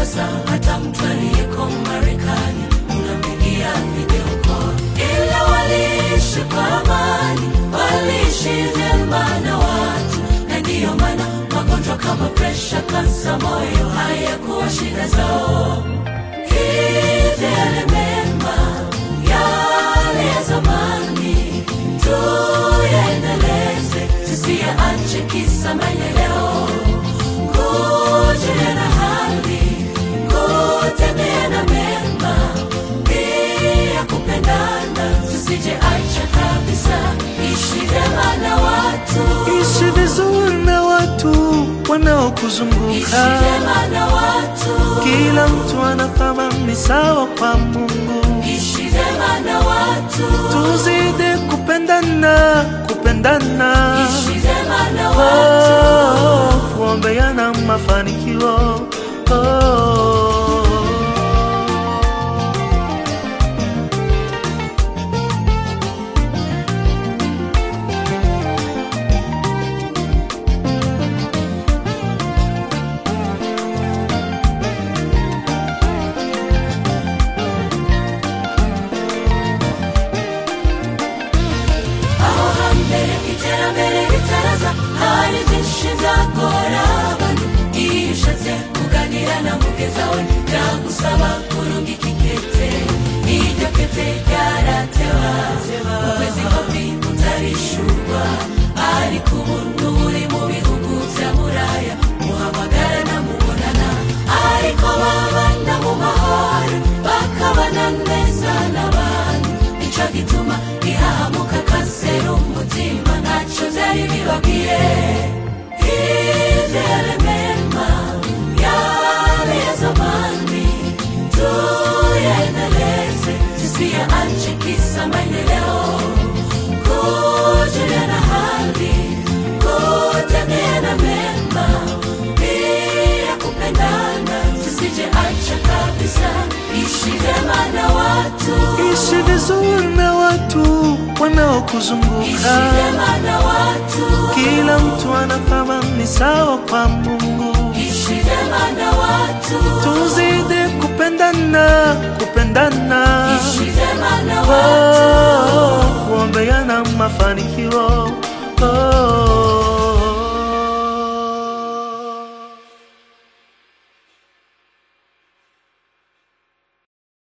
sasa hata mtu aliyeko Marekani unampigia video call. Ila waliishi kwa amani, waliishi vyema na watu, na ndiyo maana magonjwa kama presha, kansa, moyo hayakuwa shida zao. Hivi yale mema yale ya zamani tuyaendeleze, tusiyaache kisa maendeleo kujulia na hali, kutembea na mema, pia kupendana, tusije acha kabisa. Ishi vyema na watu, Ishi vizuri na watu ishi wanaokuzunguka. vyema na watu, Kila mtu ana thamani sawa kwa Mungu. ishi vyema na watu, Tuzidi kupendana, kupendana, ishi vyema na watu. oh, kuombeana mafanikio oh. aho hambere iterambere ritaraza hari byinshi byagora abantu iyo ushatse kuganira na mugeza we byagusaba kurungika ikete iryo kete ryaratewa ukwezi kopi utarishurwa ariko ubu n'uri mu bihugu bya buraya muhamagara na mubonana ariko babana mu mahoro bakabana neza n'abantu nicyo gituma ihahamuka kanseri umutima ntacyo byari bibabwiye ivyale mema yale ya zamani tuyaendeleze tusiyaache kisa maendeleo kujulia na hali kutembea na mema pia kupendana tusije acha kabisa ishi vyema na watu Ishi vizuri na watu ishi wanaokuzunguka. vyema na watu Kila mtu ana thamani sawa kwa Mungu. ishi vyema na watu Tuzidi kupendana, kupendana, ishi vyema na watu oh, kuombeana mafanikio